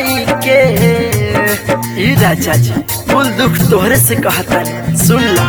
लुकाई के ई राजा जी कुल दुख तोहरे से कहता सुन ला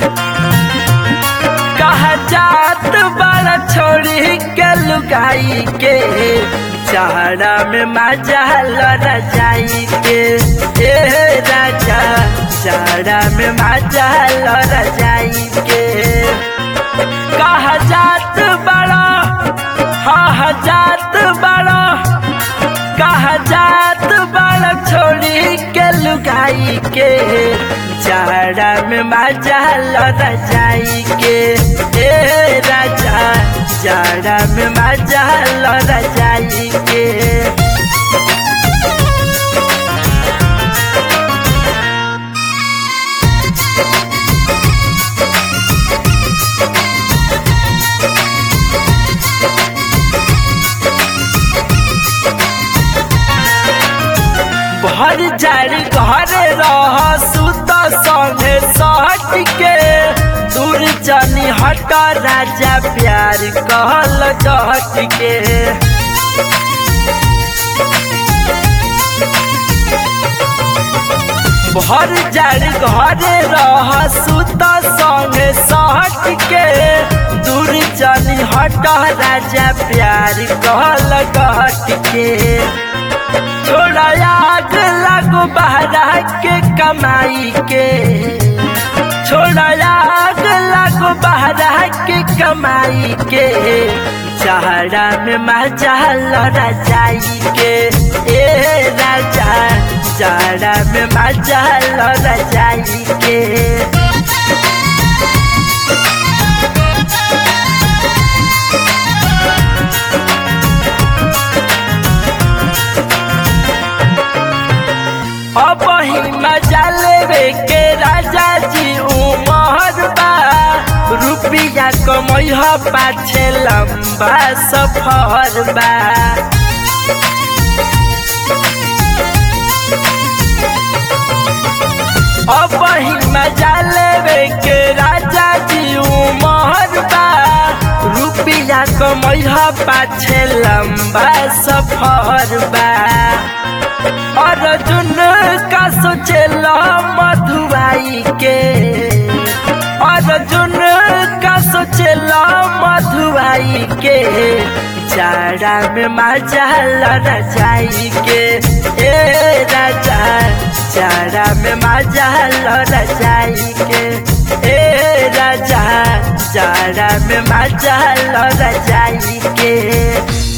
कहा जात बड़ा छोड़ी के लुकाई के चारा में मजा लड़ा जाई के ए राजा चारा में मजा लड़ा जाई के कहा जात बड़ा हा जात बड़ा कहा जात बड़ा छोड़ी के लुगाई के चारा में मजा लड़ा जाई के ए राजा चारा में मजा लड़ा जाई के भर जारी घरे रह सुत संगे सहट के दूर जनी हट राजा प्यार कहल जहट के भर जारी घरे रह सुत संगे सहट के दूर जनी हट राजा प्यार कहल गहट के छोड़ा आग लागो बहरा के कमाई के छोड़ा आग लागो बहरा के कमाई के चारा में मजा लड़ा जाई के ए राजा चारा में मजा लड़ा जाई के अब ही मजा लेवे के राजा जी उमर बा रुपिया कमई ह पाछे लंबा सफर बा अब ही मजा लेवे के राजा जी उमर बा रुपिया कमई ह पाछे लंबा सफर बा अर्जुन का सोचेला मधुबाई के अर्जुन का सोचेला मधुबाई के चारा में मजा लड़ा जाई के ए राजा चारा में मजा लड़ा जाई के ए राजा चारा में मजा लड़ा जाई के